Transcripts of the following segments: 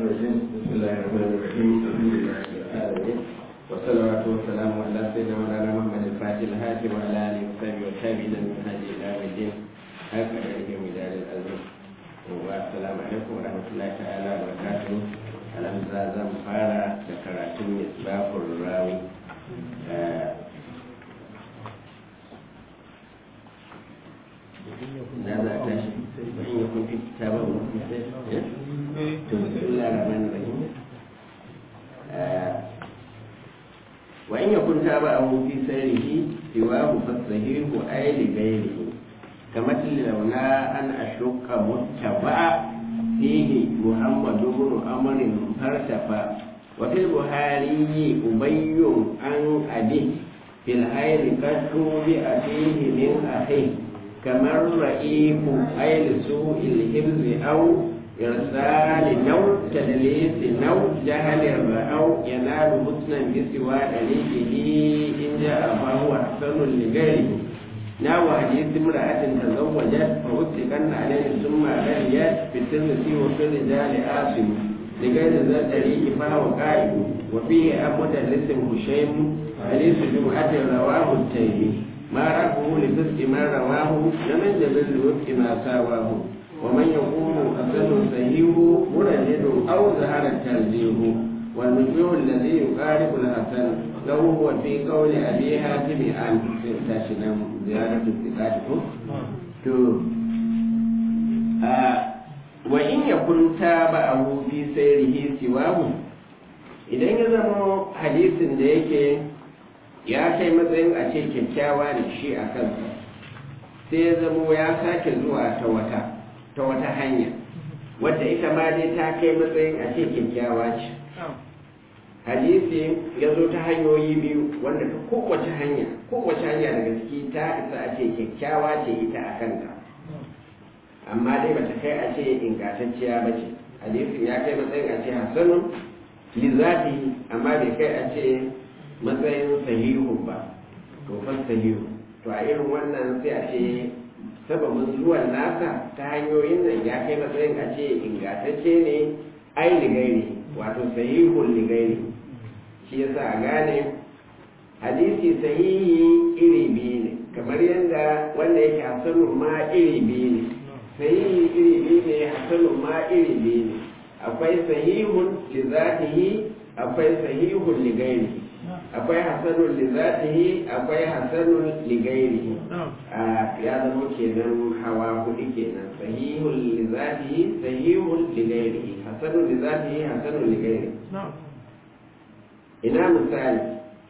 بسم الله الرحمن الرحيم الحمد لله رب العالمين والصلوات والسلام على سيدنا مولانا محمد الفاتح الهاتف وعلى اله وصحبه والتابعين من هدي الى يوم الدين هكذا يجي مدار الالم والسلام عليكم ورحمه الله تعالى وبركاته الحمد لله زم فارا ذكرتم مصباح الراوي ماذا تشهد وإن يكن في كتابه بسم الله الرحمن الرحيم وإن يكن تابعه في سيره سواه فالصحيح أي لغيره كمثل لولا أن أشك متبع فيه محمد بن أمر فارتفع وفي البخاري أبي عن أبيه في الخير قد توبئ فيه من أخيه كما الرئيف أي لسوء الحفظ أو إرسال نو تدليس نو جهل أو ينال حسنا بسوى دليله إن جاء فهو أحسن لغيره ناو حديث امرأة تزوجت فوثقن عليه ثم غنيت في الترمذي وفي الرجال آسم لغير ذا الطريق فهو قائد وفيه أبو مدرس هشيم حديث جمعة رواه التيمي ما رفعه لفسق ما رواه لمن جبل الوفق ما ساواه ومن يقول أصل صحيح مرجد أو ظهر الترجيح والمجموع الذي يقارب الحسن له هو في قول أبي حاتم عن تاشنا زيارة الثقات وإن يكن تابعه في سيره سواه idan ya zama hadisin da yake ya kai matsayin a ce kyakkyawa ne shi a kansa sai ya zamo ya sake zuwa ta wata ta wata hanya wadda ita ma dai ta kai matsayin a ce kyakkyawa ce hadisi ya zo ta hanyoyi biyu wanda ta kowace hanya kowace hanya daga ciki ta isa a ce kyakkyawa ce ita a kanta amma dai bata kai a ce ingantacciya ba ce hadisin ya kai matsayin a ce hasanun lizati amma bai kai a ce matsayin sahihu ba to fa sahihu to a irin wannan sai a ce sababin zuwan nasa ta hanyoyin nan ya kai matsayin a ce ingantacce ne ai ligairi wato sahihun ligairi shi yasa a gane hadisi sahihi iri biyu ne kamar yadda wanda yake hasanun ma iri biyu ne sahihi iri biyu ne hasanun ma iri biyu ne akwai sahihun li zatihi akwai sahihun li gairihi akwai hasanun li zatihi akwai hasanun li gairihi ya zama kenan hawa hudu kenan sahihun li zatihi sahihun li gairihi hasanun li zatihi hasanun li gairihi ina misali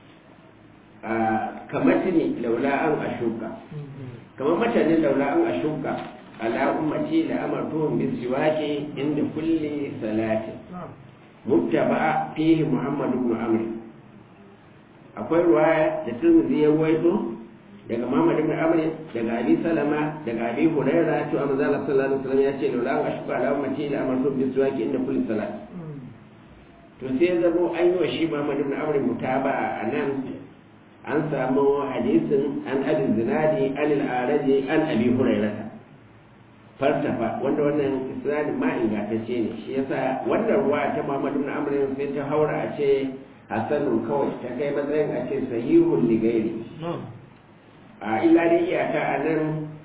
kamar tuni laula an ashuka kamar matanin laula an ashuka ala ummati da amartuhum bisiwaki inda kulli salatin mubtaba fihi muhammad ibn amr akwai ruwaya da tirmidhi ya waito daga muhammad ibn amr daga abi salama daga abi hurairah to amma zalla sallallahu alaihi wasallam ya ce laula an ashqa ala ummati la amartuhum bisiwaki inda kulli salat to sai zabo an yi wa shi muhammad ibn amr mutaba a nan an samu hadisin an abi zinadi an al-araji an abi hurairah fartafa wanda wannan isnadin ma ingantacce ne shi yasa wannan ruwa ta Muhammad ibn Amr sai ta haura a ce hasanun kawai ta kai matsayin a ce sahihun ligairi a illa dai iyaka a nan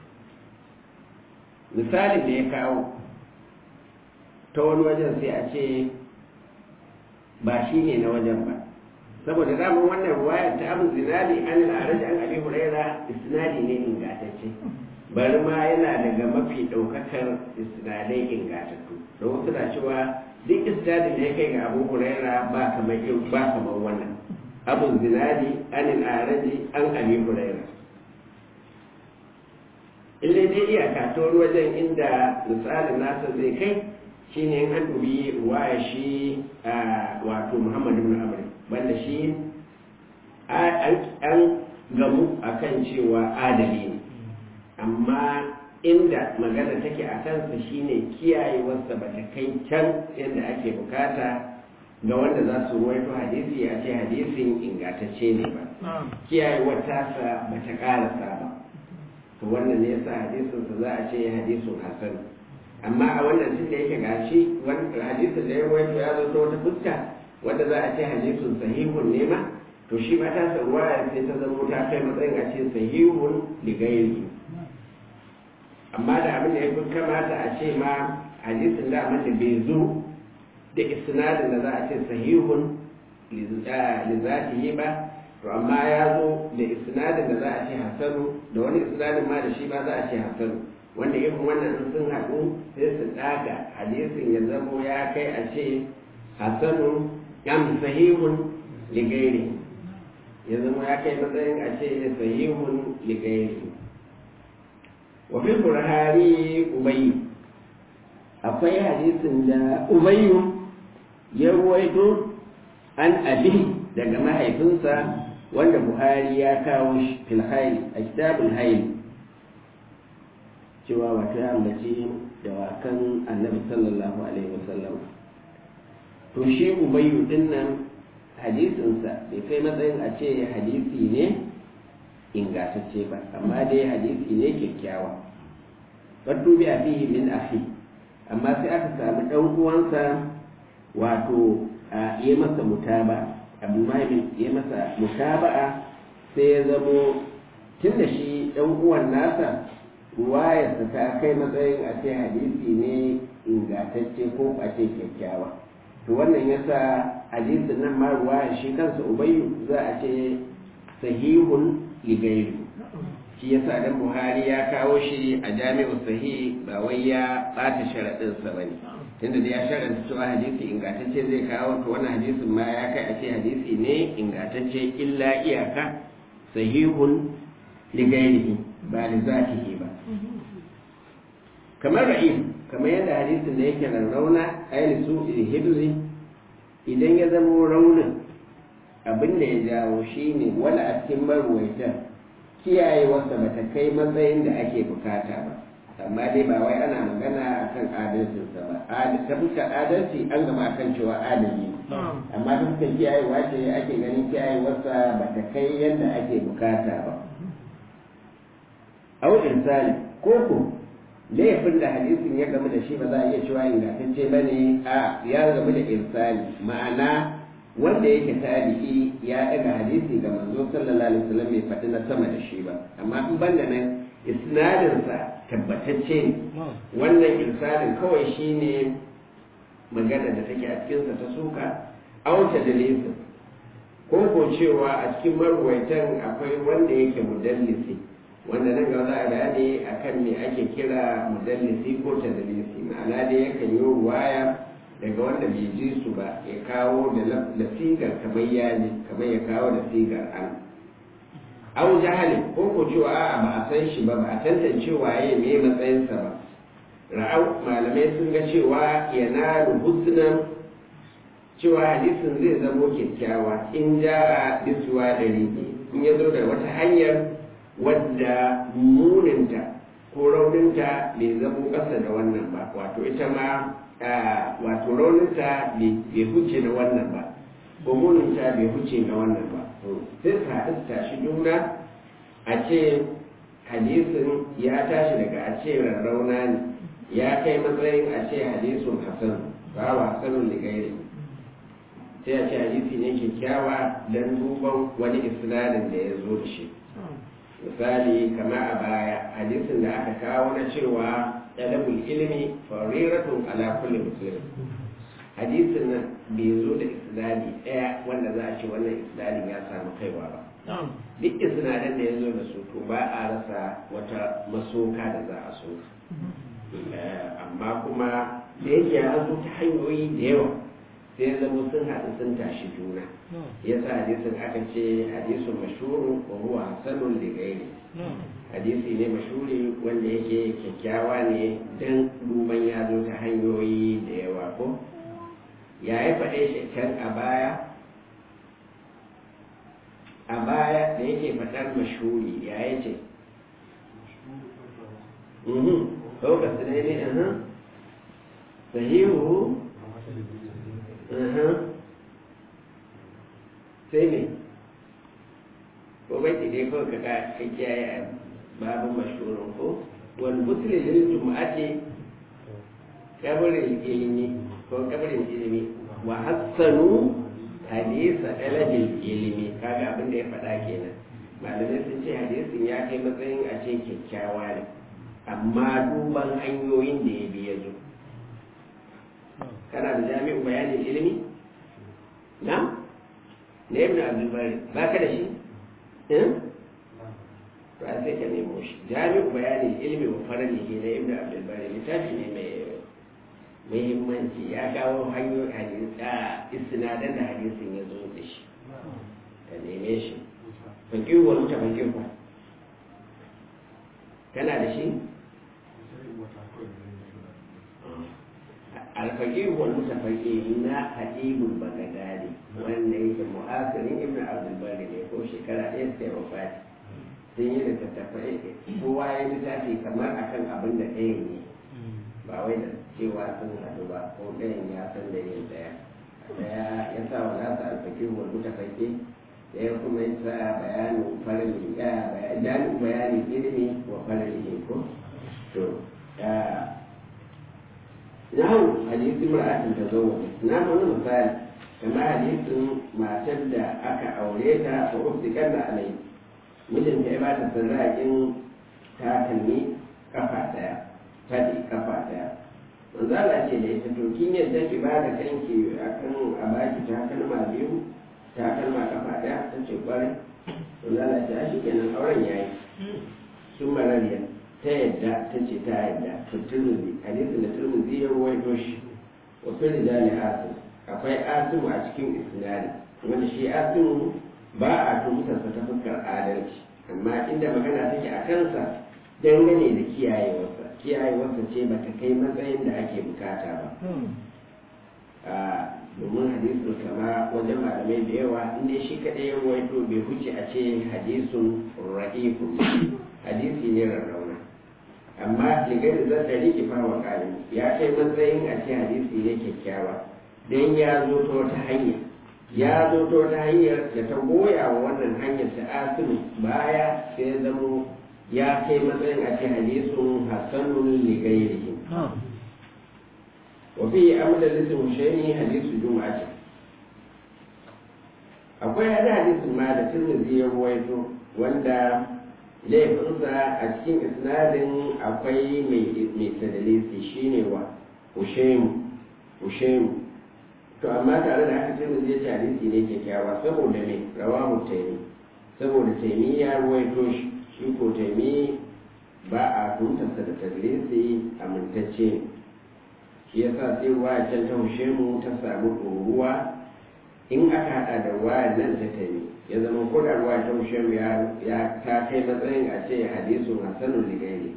misalin da ya kawo ta wani wajen sai a ce ba shi ne na wajen ba saboda damar wannan ruwayar ta abu zinadi an al'araji an abi huraira isnadi ne ingantacce bari ma yana daga mafi ɗaukakar isnadai ingantattu da wasu na cewa duk isnadin da ya kai ga abu huraira ba kamar ba kamar wannan abu zinadi anil araji an abi huraira illai dai iyaka ta wajen inda misalin nasa zai kai shine in an dubi ruwaya shi wato muhammad ibn amr banda shi an gamu akan cewa adali ne amma inda magana take a kansa shine kiyayewarsa ba ta kai can yadda ake bukata ga wanda za su ruwaito hadisi a ce hadisin ingantacce ne ba kiyayewar tasa ba ta karasa ba to wannan ne yasa hadisinsa za a ce hadisun hasan amma a wannan tun da yake gashi hadisin da ya rawaito ya zo ta wata fuska wanda za a ce hadisin sahihun ne ma to shi ba ta sa ruwaya sai ta zama ta kai matsayin a ce sahihun ligairi amma da abin da ya fi kamata a ce ma hadisin da amma da bai zo da isnadin da za a ce sahihun lizatihi ba to amma ya zo da isnadin da za a ce hasanu da wani isnadin ma da shi ba za a ce hasanu wanda irin wannan sun haɗu sai su ɗaga hadisin ya zamo ya kai a ce hasanu am sahihun ligairi ya zama ya kai matsayin a ce sahihun ligairi wa fil burhari ubayyu akwai hadisin da ubayyu ya ruwaito an abi daga mahaifinsa wanda buhari ya kawo shi fil a kitabul hayl cewa wata ya ambaci dawakan annabi sallallahu alaihi wasallam to shi ubayyu din nan hadisinsa bai kai matsayin a ce hadisi ne ingantacce ba amma dai hadisi ne kyakkyawa wadda bi a fihi min afi amma sai aka samu ɗan uwansa wato a yi masa mutaba abu mahimmin ya masa mutaba'a sai ya zamo tun da shi ɗan uwan nasa ruwayarsa ta kai matsayin a ce hadisi ne ingantacce ko a ce kyakkyawa to wannan yasa hadisin nan ma ruwayar shi kansa ubayyu za a ce sahihun ligairu shi yasa dan buhari ya kawo shi a jami'u sahih ba wai ya bata sharaɗinsa ba ne tunda da ya sharanta cewa hadisi ingantacce zai kawo to wannan hadisin ma ya kai a ce hadisi ne ingantacce illa iyaka sahihun ligairihi ba li zatihi ba kamar ra'im kamar yadda hadisin da yake rarrauna ayli su hibzi idan ya zama raunin abin da ya jawo shine wala a cikin maruwaitan kiyayewarsa ba ta kai matsayin da ake bukata ba amma dai ba wai ana magana akan adalcinsa ba ta fuskar adalci an gama akan cewa adali amma ta fuskar kiyayewa ce ake ganin kiyayewarsa ba ta kai yadda ake bukata ba au insani ko ko laifin da hadisin ya gamu da shi ba za a iya cewa ingantacce ba ne a ya gamu da insani ma'ana wanda yake tabi'i ya daga hadisi ga manzo sallallahu alaihi wasallam bai faɗi na sama da shi ba amma in banda nan isnadinsa tabbatacce ne wannan irsalin kawai shine magana da take a cikinsa ta suka auta dalisin ko ko cewa a cikin marwaitan akwai wanda yake mudallisi wanda nan gaba za a bayani akan me ake kira mudallisi ko tadlisi ma'ana dai yakan yi ruwaya daga wanda bai ji su ba ya kawo da sigar kamar yaji kamar ya kawo da sigar an au jahali ko ko cewa a'a ba a san shi ba ba a tantance waye me matsayinsa ba ra'au malamai sun ga cewa yana husnan cewa hadisin zai zamo kyakkyawa in ja a bisuwa ɗari in ya zo da wata hanyar wadda muninta ko rauninta bai zamo ƙasa da wannan ba wato ita ma wato rauninta bai huce da wannan ba ko muninta bai huce da wannan ba sai su haɗu su tashi juna a ce hadisin ya tashi daga a ce rarrauna ne ya kai matsayin a ce hadisun hasan ba wa hasanun ligairi sai a ce hadisi ne kyakkyawa don duban wani isnadin da ya zo da shi misali kama a baya hadisin da aka kawo na cewa talabul ilimi fariratun ala kulli muslim hadisin nan bai zo da isnadi ɗaya wanda za a ce wannan isnadin ya samu kaiwa ba duk isnadan da ya zo da su to ba a rasa wata masoka da za a so amma kuma da yake ya zo ta hanyoyi da yawa sai zama sun haɗu sun tashi juna ya sa hadisin aka ce hadisun mashuru wa huwa hasanun ligairi hadisi ne mashuri wanda yake kyakkyawa ne don duban ya zo ta hanyoyi da yawa ko ya yi faɗe shi can a baya a baya da yake faɗar mashuri ya yi ce ko ka ne ne sahihu sai ne ko bai dai kawai ka ka kiyaye a babin mashhurin ko wal muslim lil jumu'ati kabarin ilimi ko kabarin ilimi wa hassanu hadisa ɗalabin ilimi kaga abin da ya faɗa kenan malamai sun ce hadisin ya kai matsayin a ce kyakkyawa ne amma duban hanyoyin da ya bi ya zo kana da jami'u bayanin ilimi na na ibn abdulbari ba ka da shi ba sai ka nemo shi jami'u bayanin ilimi wa faralihi na ibn abdulbari littafi ne mai muhimmanci ya kawo hanyoyin hadisa istinadan da hadisin ya zo da shi ka neme shi fakiru wani ta fakiru kana da shi alfakiru wani mutafaki na hadibul bagadadi wanda yake mu'asirin ibn abdulbari ne ko shekara ɗaya suka yi wafati sun yi da tattafai kowa ya littafi kamar akan abin da ɗaya ne ba wai da cewa sun haɗu ba ko ɗayan ya san da yin ɗaya ɗaya ya sa wa nasa alfakiru wani mutafaki ɗaya kuma ya sa bayanin farali bayanin bayanin ilimi wa farali ko to nahu hadisi mar'atin ta zo na wani misali kamar hadisin matar da aka aure ta ko uftikar da alai mijinta ya ba ta sirraƙin takalmi kafa ɗaya faɗi kafa ɗaya manzo Allah ce da ita to kin yadda ki ba da kanki akan a baki takalma biyu takalma kafa ɗaya ta ce kwarai manzo Allah ce a shi kenan auren yayi sun marariya ta yadda ta ce ta yadda ta turmuzi hadisin da turmuzi ya ruwaito shi wa fi rijali asim akwai asimu a cikin isnadi wanda shi asimu ba a tumtarsa ta fuskar adalci amma inda magana take a kansa dangane da kiyayewarsa kiyayewarsa ce ba ta kai matsayin da ake bukata ba domin hadisun kama wajen malamai da yawa inda shi kaɗai ya ruwaito bai huce a ce hadisun ra'ifun hadisi ne rarrauna amma ligar da zai rike fawa ƙari ya kai matsayin a ce hadisi ne kyakkyawa don ya zo ta wata hanya ya zo ta wata hanyar da ta goya wa wannan hanyar ta asiru baya sai ya zamo ya kai matsayin a ce hadisun hasanun ligairihim وفي أمد للمشيني حديث جمعة akwai hada hadisin ma da turmuzi ya ruwaito wanda laifinsa a cikin isnadin akwai mai tadalisi shine wa ushemu ushemu to amma tare da haka turmuzi ya ce hadisi ne kyakkyawa saboda me rawahu taimi saboda taimi ya ruwaito shi shi ko taimi ba a tuntarsa da tadalisi amintacce ne shi ya sa sai ruwa can ta hushe mu ta samu ruwa in aka hada da ruwa nan ta taimi ya zama ko da ruwa ta hushe mu ya ta kai matsayin a ce hadisun hasanun ligairi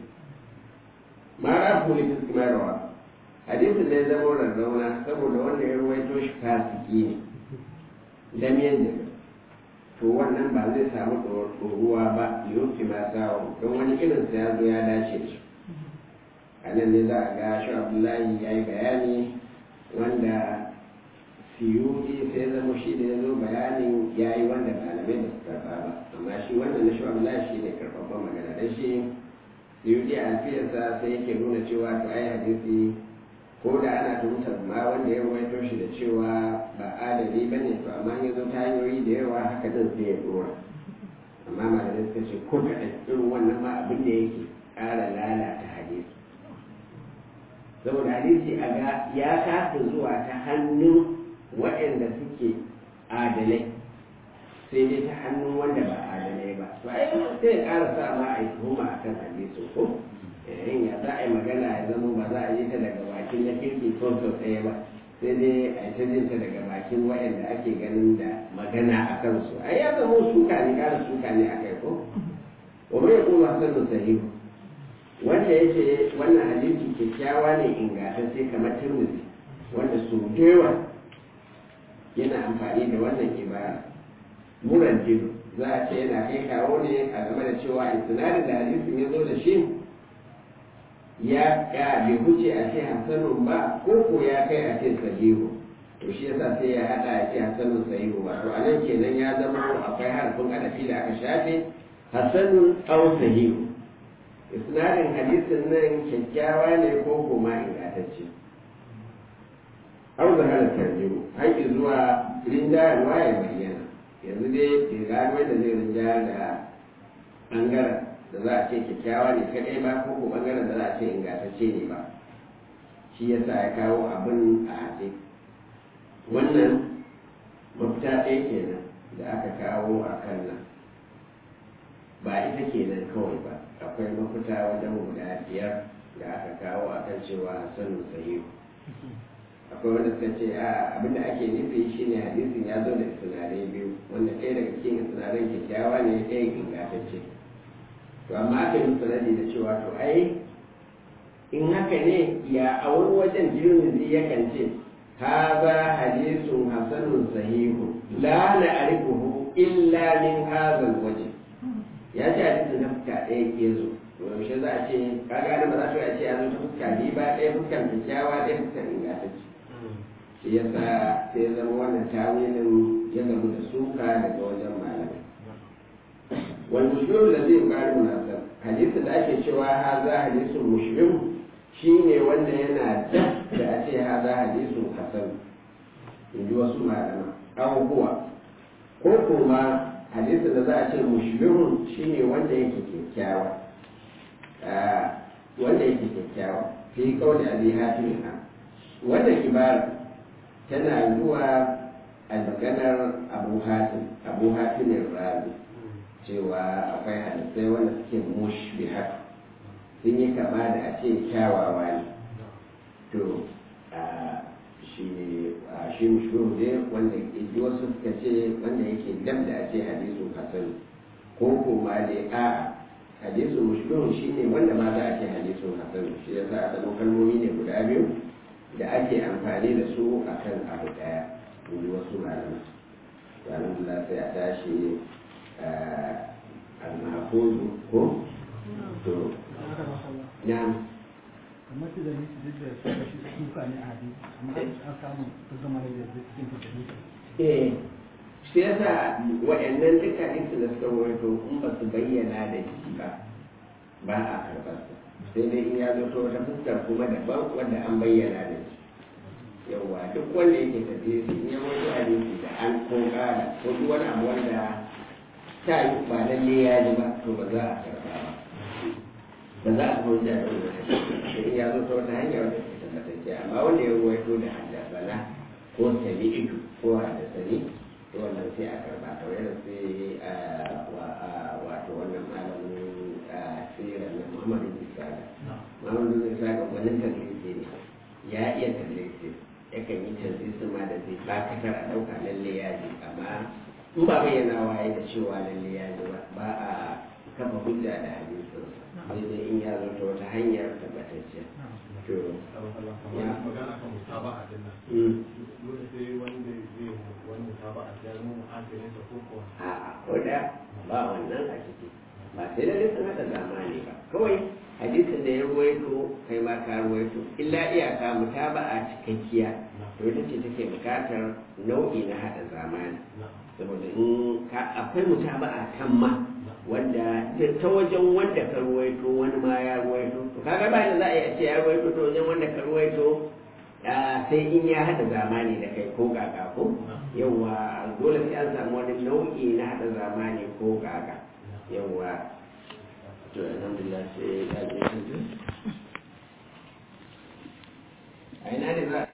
ma rafu li fiskima rawa hadisin da ya zama rarrauna saboda wanda ya ruwaito shi fasiki ne damiyan da to wannan ba zai samu ruwa ba yoki ma sawa don wani irinsa ya zo ya dace da shi a nan ne za a ga shi abdullahi ya yi bayani wanda siyudi sai zama shi da ya zo bayanin ya yi wanda malamai da su karɓa ba amma shi wannan na shi abdullahi shi ne karɓaɓɓen magana da shi siyudi a alfiyarsa sai yake nuna cewa to ai hadisi ko da ana tuhumtar ma wanda ya ruwaito shi da cewa ba adali ba ne to amma ya zo ta hanyoyi da yawa haka zan sai ya dora amma malamai suka ce ko kaɗan irin wannan ma abin da yake ƙara lalata hadisi saboda hadisi a ga ya kasa zuwa ta hannun waɗanda suke adalai sai dai ta hannun wanda ba adalai ba to ai sai ya ƙara sa ma a yi tuhuma a kan hadisi ko in ya za a yi magana ya zama ba za a yi ta daga bakin na kirki ko sau ɗaya ba sai dai a yi ta jin ta daga bakin waɗanda ake ganin da magana a kansu ai ya zama suka ne ƙara suka ne a kai ko wa mai kuma sanin sahihu wanda ya ce wannan hadisi kyakkyawa ne ingantacce kamar turmuzi wanda su dewa yana amfani da wannan ibara muran jido za a ce yana kai kawo ne a game da cewa isnadin da hadisin ya zo da shi ya ya bai huce a ce hasanun ba ko ko ya kai a ce sahihu to shi yasa sai ya hada a ce hasanun sahihu wato a nan kenan ya zama akwai harfin adafi da aka shafe hasanun aw sahihu isnadin hadisin nan kyakkyawa ne ko kuma ingantacce au zahara tarjihu haƙi zuwa rinjayarwa ya bayyana yanzu dai ke gano da zai rinjayar da ɓangaren da za a ce kyakkyawa ne kaɗai ba ko ko ɓangaren da za a ce ingantacce ne ba shi yasa ya kawo abin a haɗe wannan mafita ɗaya kenan da aka kawo a kan nan ba ita kenan kawai ba akwai mafita wajen guda biyar da aka kawo a kan cewa sanin sahihu akwai wanda suka ce a abinda ake nufi shine hadisin ya zo da sinadarai biyu wanda ɗaya daga cikin sinadarai kyakkyawa ne ɗaya ingantacce to amma aka yi sanadi da cewa to ai in haka ne ya a wani wajen jirmizi yakan ce haza hadisun hasanun sahihu la na arifuhu illa min hazal waje ya ce hadisin na fuska ɗaya ke zo to yaushe za a ce kaga da ba za su a ce ya zo ta fuska biyu ba ɗaya fuskan kyakkyawa ɗaya fuskan ingantacce shi yasa sai zama wannan tawilin ya gamu da suka daga wajen malamai wal mushbih da zai ƙari munasab hadisin da ake cewa haza hadisun mushbih shine wanda yana da da a ce haza hadisun hasan in ji wasu malama aw huwa ko kuma hadisin da za a ce mushbihun shine wanda yake kyakkyawa wanda yake kyakkyawa fi kauli abi hatim wannan ibara tana zuwa a maganar abu hatim abu hatimin razi cewa akwai hadisai wanda suke mushbihat sun yi kama da a ce kyawawa ne to shi shi mushbihu ne wanda ji wasu suka ce wanda yake dam da a ce hadisu hasan ko kuma dai a hadisu mushbihu shi ne wanda ma za a ce hadisu hasan shi yasa a zama kalmomi ne guda biyu da ake amfani da su a kan abu daya in wasu malamai alhamdulillah sai a tashi al-mahfuzu ko to na'am kamar su da nisi duk da suka shi suka ne a hadisi amma an samu ta zama da yadda cikin fitarinta eh shi yasa wa'annan duka ɗinsu da suka wato in ba su bayyana da shi ba ba a karɓar sa sai dai in ya zo ta wata fuskar kuma daban wanda an bayyana da shi yawwa duk wanda yake tafiye su in ya wato hadisi da an ko ƙara ko duk wani abu wanda ta yi ba lalle ya ji ba to ba za a karɓa ba ba za a kuma da wani hadisi in ya zo ta wata hanya wanda ke tabbatacce amma wanda ya ruwaito da haddasana ko sami'itu ko haddasani to wannan sai a karɓa ta wani sai wato wannan malamin sirar na muhammadu isaga muhammadu isaga wani tallisi ne ya iya tallisi yakan yi tallisi ma da zai bakatar a ɗauka lalle ya ji amma in ba bayyana waye da cewa lalle ya ji ba ba a kafa hujja da hadisin sai dai in ya zo ta wata hanyar tabbatacciya to ya magana kan mutaba'a din nan dole sai wanda zai wani mutaba'a ya zama muhajirin sa ko ko a koda ba wannan a ciki ba sai da sun hada zamani ba kawai hadisin da ya ruwaito kai ma ka ruwaito illa iyaka mutaba'a cikakkiya to ita ce take bukatar nau'i na hada zamani saboda in ka akwai mutaba'a kan ma wanda ta wajen wanda ka ruwaito wani ma ya ruwaito to kaga ba da za a yi a ce ya ruwaito ta wajen wanda ka ruwaito sai in ya hada zamani da kai ko gaga ko yawa dole sai an samu wani nau'i na hada zamani ko gaga yawa to alhamdulillah sai ya je a ina ne za